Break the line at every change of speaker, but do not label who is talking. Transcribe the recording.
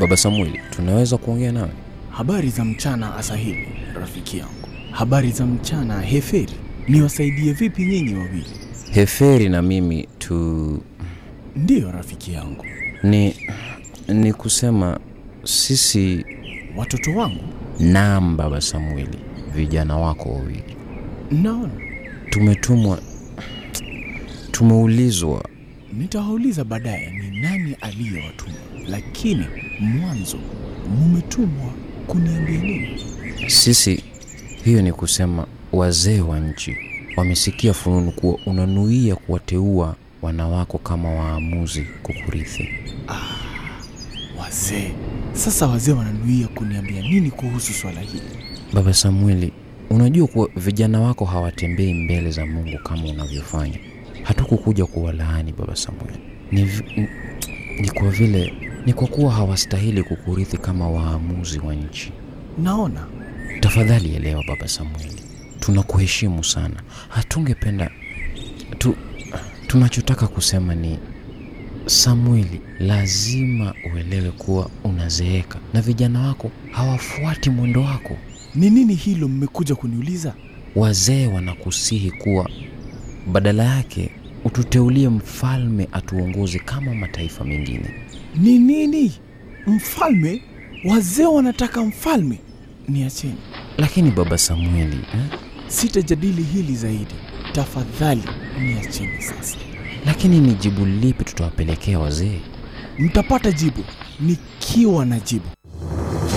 Baba Samueli, tunaweza kuongea nawe?
Habari za mchana Asahili, rafiki yangu. Habari za mchana Heferi. Niwasaidie vipi nyinyi wawili?
Heferi na mimi tu
Ndiyo rafiki yangu.
ni ni kusema sisi
Watoto wangu,
Naam, Baba Samueli, vijana wako wawili
naona
tumetumwa, tumeulizwa.
nitawauliza baadaye ni nani aliyewatuma, lakini mwanzo mumetumwa kuniambia nini?
Sisi, hiyo ni kusema wazee wa nchi wamesikia fununu kuwa unanuia kuwateua wanawako kama waamuzi kukurithi.
Wazee sasa, wazee wananuia kuniambia nini kuhusu swala hili?
Baba Samueli, unajua kuwa vijana wako hawatembei mbele za Mungu kama unavyofanya. Hatukukuja kuwalaani Baba Samueli, ni, vi- ni, ni kwa vile ni kwa kuwa hawastahili kukurithi kama waamuzi wa nchi.
Naona
Tafadhali elewa Baba Samueli, tunakuheshimu sana. Hatungependa tu, tunachotaka kusema ni Samueli, lazima uelewe kuwa unazeeka na vijana wako hawafuati mwendo wako.
ni nini hilo mmekuja kuniuliza?
Wazee wanakusihi kuwa badala yake ututeulie mfalme atuongoze kama mataifa mengine.
Ni nini? Mfalme? Wazee wanataka mfalme? Niacheni,
Lakini Baba Samueli eh?
sitajadili hili zaidi. Tafadhali niacheni sasa.
Lakini ni jibu lipi tutawapelekea wazee?
Mtapata jibu nikiwa na jibu.